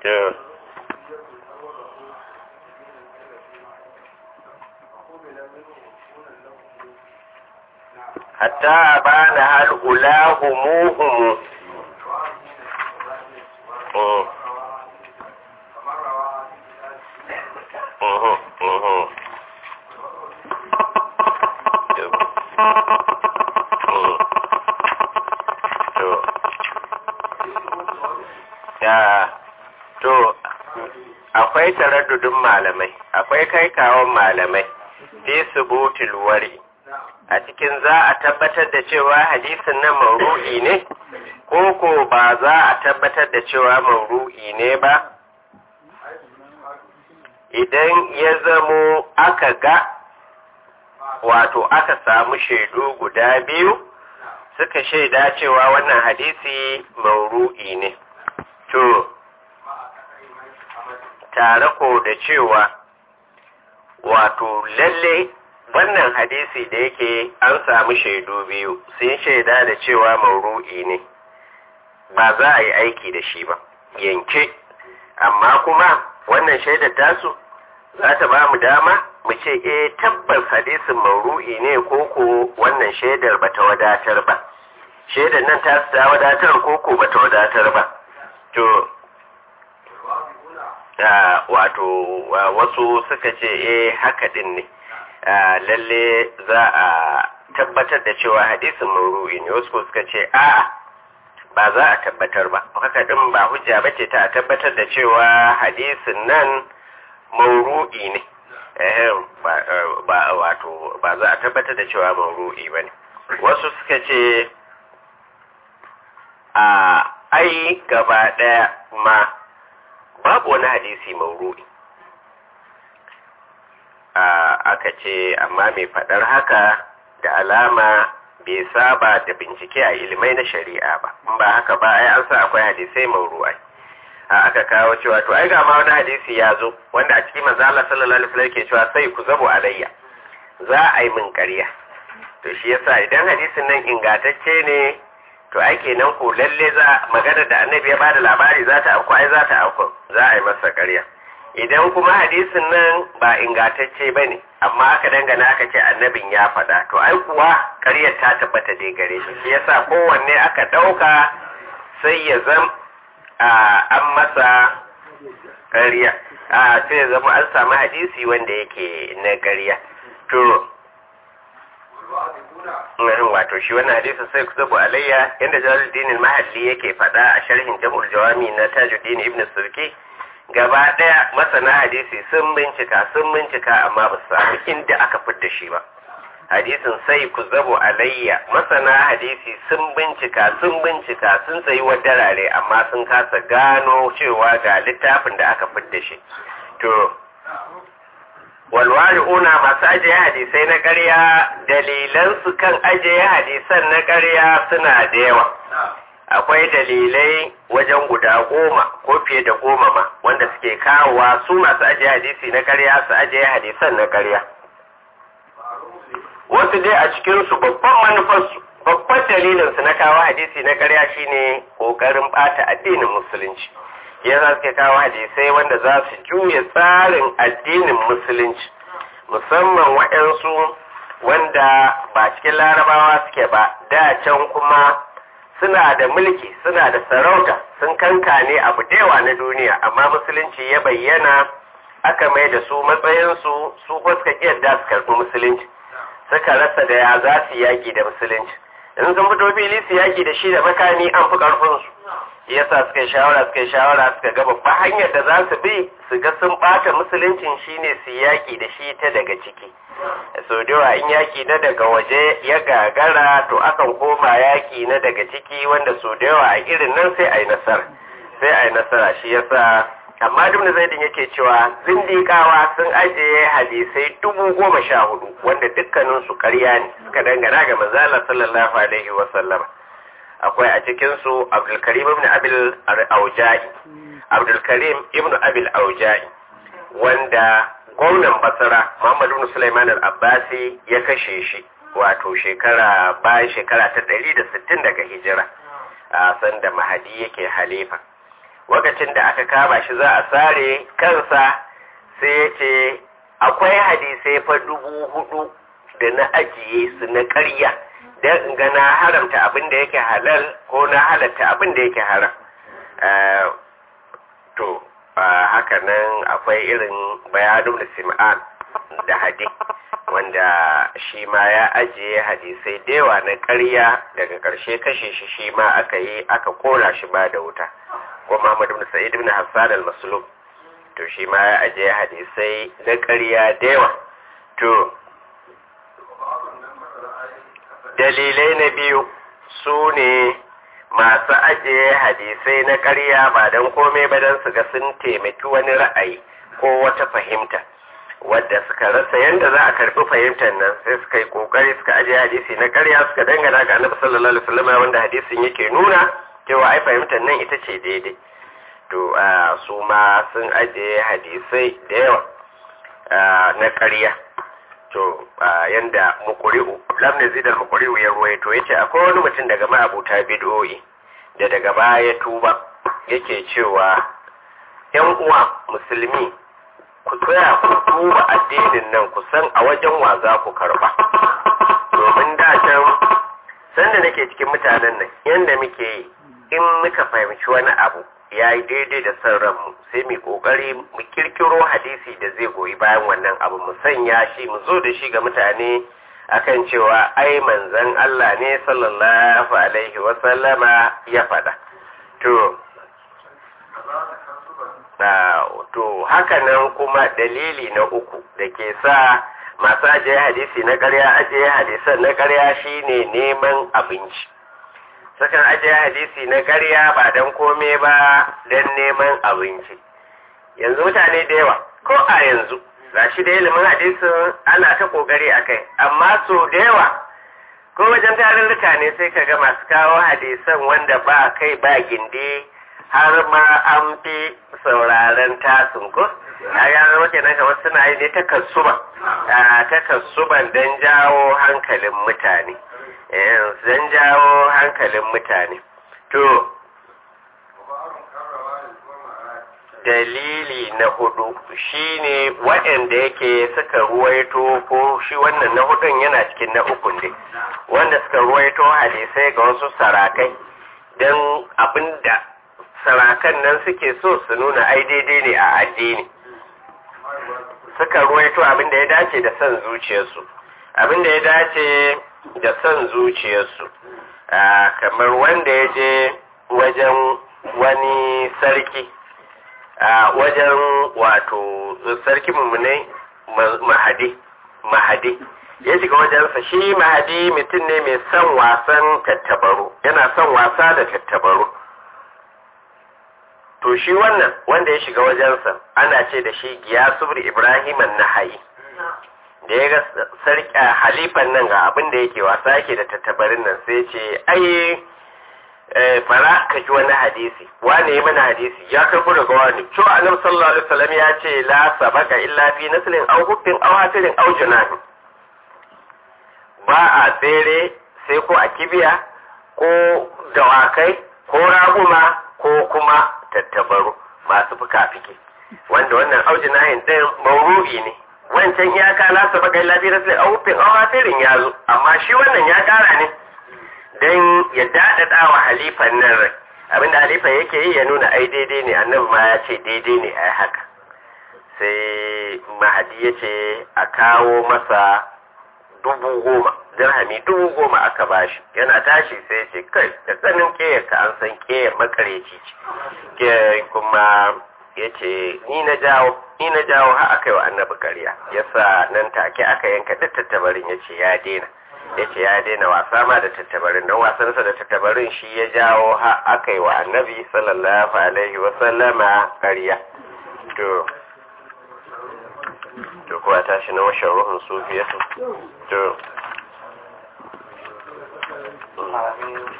to hatta bana hal ulahumuhum mm mhm mhm Mm. to ya to akwai taraddudin malamai akwai kai kawon malamai fi subutul wari a cikin za a tabbatar da cewa hadisin nan mauru'i ne ko ko ba za a tabbatar da cewa mauru'i ne ba idan ya zamo aka ga wato aka samu shaidu guda biyu suka shaida cewa wannan hadisi mauru'i ne to tare ko da cewa wato lalle wannan hadisi da yake an samu shaidu biyu sun shaida da cewa mauru'i ne ba za a yi aiki da shi ba yanke amma kuma wannan shaidar tasu za ta ba mu dama mu ce eh tabbas hadisin mauru'i ne ko ko wannan shaidar ba ta wadatar ba shaidar nan ta ta wadatar ko ko ba ta wadatar ba to wato wasu suka ce eh haka din ne lalle za a tabbatar da cewa hadisin mauru'i ne wasu suka ce a'a ba za a tabbatar ba haka din ba hujja bace ta tabbatar da cewa hadisin nan mauru'i ne ba wato ba za a tabbatar da cewa mauru'i ba ne wasu suka ce a ai gaba ɗaya ma babu wani hadisi mauru'i aka ce amma mai faɗar haka da alama bai saba da bincike a ilimai na shari'a ba in ba haka ba ai an sa akwai hadisai mauru'ai a aka kawo cewa to ai ga ma wani hadisi ya zo wanda a cikin manzo Allah sallallahu alaihi wasallam ke cewa sai ku zabo alayya za a yi min ƙarya to shi yasa idan hadisin nan ingantacce ne to ai kenan ko lalle za magana da annabi ya bada labari za ta auku ai za ta auku za a yi masa ƙarya idan kuma hadisin nan ba ingantacce ba ne amma aka dangana aka ce annabin ya faɗa to ai kuwa ƙaryar ta tabbata dai gare shi shi yasa kowanne aka ɗauka sai ya zam an masa ƙarya a sai ya zama an samu hadisi wanda yake na ƙarya to wato shi wannan hadisin sai ku zabu alayya yadda jalaluddin mahalli yake faɗa a sharhin jam'ul jawami na tajuddin ibn sulki gaba ɗaya masana hadisi sun bincika sun bincika amma ba su samu inda aka fidda shi ba hadisin sai ku zabo alayya masana hadisi sun bincika sun bincika sun tsayi wa darare amma sun kasa gano cewa ga littafin da aka fidda shi to walwari una masu ajiye hadisai na ƙarya dalilansu kan ajiye hadisan na ƙarya suna da yawa akwai dalilai wajen guda goma ko fiye da goma ma wanda suke kawowa su masu ajiye hadisi na ƙarya su ajiye hadisan na ƙarya wasu dai a cikinsu babban manufarsu babban dalilinsu na kawo hadisi na ƙarya shine ƙoƙarin ɓata addinin musulunci yasa suke kawo hadisai wanda za su juya tsarin addinin musulunci musamman waɗansu wanda ba cikin larabawa suke ba da can kuma suna da mulki suna da sarauta sun kankane abu dewa na duniya amma musulunci ya bayyana aka mai da su matsayinsu su ko suka yadda su karɓi musulunci suka rasa da ya za su yaƙi da musulunci in sun fito fili su yaƙi da shi da makami an fi ƙarfinsu yasa suka yi shawara suka yi shawara suka ga babban hanyar da za su bi su ga sun ɓata musuluncin shine su yaƙi da shi ta daga ciki so da in yaƙi na daga waje ya gagara to akan koma yaƙi na daga ciki wanda so da yawa a irin nan sai a yi nasara sai a yi nasara shi yasa amma duk da zaidin yake cewa zindikawa sun ajiye hadisai dubu goma sha hudu wanda dukkaninsu ƙarya ne suka dangana ga manzala sallallahu alaihi wa sallama akwai a cikinsu abdulkarim ibn abil aujai abdulkarim ibn abil aujai wanda gwamnan basara muhammad ibn sulaiman al-abbasi ya kashe shi wato shekara bayan shekara ta ɗari da sittin daga hijira a sanda mahadi yake halifa lokacin da aka kama shi za a sare kansa sai ya ce akwai hadisai fa dubu hudu da na ajiye su na ƙarya don in ga na haramta abin da yake halal ko na halatta abin da yake haram to haka nan akwai irin bayanun da sim'an da hadi wanda shi ma ya ajiye hadisai da yawa na ƙarya daga ƙarshe kashe shi shi ma aka yi aka kora shi ba da wuta ko Muhammad ibn Sa'id ibn Hassan al-Maslum to shi ma ya ajiye hadisai na ƙarya da yawa to dalilai na biyu su ne masu ajiye hadisai na ƙarya ba don komai ba don su ga sun taimaki wani ra'ayi ko wata fahimta wadda suka rasa yadda za a karɓi fahimtar nan sai suka yi ƙoƙari suka ajiye hadisi na ƙarya suka dangana ga annabi sallallahu alaihi wasallam wanda hadisin yake nuna cewa ai fahimtar nan ita ce daidai to su ma sun ajiye hadisai da yawa na ƙarya to yanda mukuri'u lamne zidal mukuri'u ya ruwaito yace akwai wani mutum daga ma'abuta bid'o'i da daga baya tuba yake cewa yan uwa musulmi ku tsaya ku duba addinin nan ku san a wajen wa za ku karba domin da can sanda nake cikin mutanen nan yanda muke yi in muka fahimci wani abu ya yi daidai da son ranmu sai mu kokari mu kirkiro hadisi da zai goyi bayan wannan abu mu sanya shi mu zo da shi ga mutane akan cewa ai manzon Allah ne sallallahu alaihi wa sallama ya faɗa to to haka nan kuma dalili na uku da ke sa masu ajiye hadisi na ƙarya ajiye hadisan na ƙarya shine neman abinci sukan ajiye hadisi na ƙarya ba don kome ba don neman abinci yanzu mutane da yawa ko a yanzu ga shi da ilimin hadisin ana ta ƙoƙari a kai amma so da yawa ko wajen tarurruka ne sai ka ga masu kawo hadisan wanda ba kai ba gindi har ma an fi sauraren tasin ko a yanar wake nan kamar suna yi ne takassuban takassuban don jawo hankalin mutane don jawo hankalin mutane to dalili na hudu shine waɗanda yake suka ruwaito ko shi wannan na hudun yana cikin na ukun ne wanda suka ruwaito hadisai ga wasu sarakai don abinda sarakan nan suke so su nuna ai daidai ne a addini suka ruwaito abinda ya dace da son zuciyarsu abinda ya dace da son zuciyarsu kamar wanda ya je wajen wani sarki a wajen wato sarki mummunai mahadi mahadi ya shiga wajensa shi mahadi mutum ne mai son wasan tattabaru yana son wasa da tattabaru to shi wannan wanda ya shiga wajensa ana ce da shi giyasubur ibrahim nahayi da ya ga sarki halifan nan ga abin da yake wasa yake da tattabarin nan sai ce ai fara ka ji wani hadisi wane yi mana hadisi ya karbo daga wani cewa annabi sallallahu alaihi wasallam ya ce la sabaka illa fi naslin aw hubbin aw hatirin aw junahin ba a tsere sai ko a kibiya ko dawakai ko raguma ko kuma tattabaru masu fuka-fike wanda wannan aujinahin ɗin mauru'i ne wancan iyaka la sabaka illa fi naslin aw hubbin aw hatirin ya zo amma shi wannan ya kara ne don ya daɗaɗa wa halifan nan rai abinda halifan yake yi ya nuna ai daidai ne annabi ma ya ce daidai ne ai haka sai mahadi ya ce a kawo masa dubu goma dirhami dubu goma aka bashi yana tashi sai ce kai da tsanin ƙeyar ka an san ƙeyar makareci ce kuma ya ce ni na jawo ni na jawo har aka yi wa annabi ƙarya yasa nan take aka yanka duk tattabarin ya ce ya daina ya ce ya daina wasa ma da tattabarin don wasansa da tattabarin shi ya jawo ha aka yi wa annabi sallallahu alaihi wasallama ƙarya to to kuwa tashi na washen ruhun sufiyatu to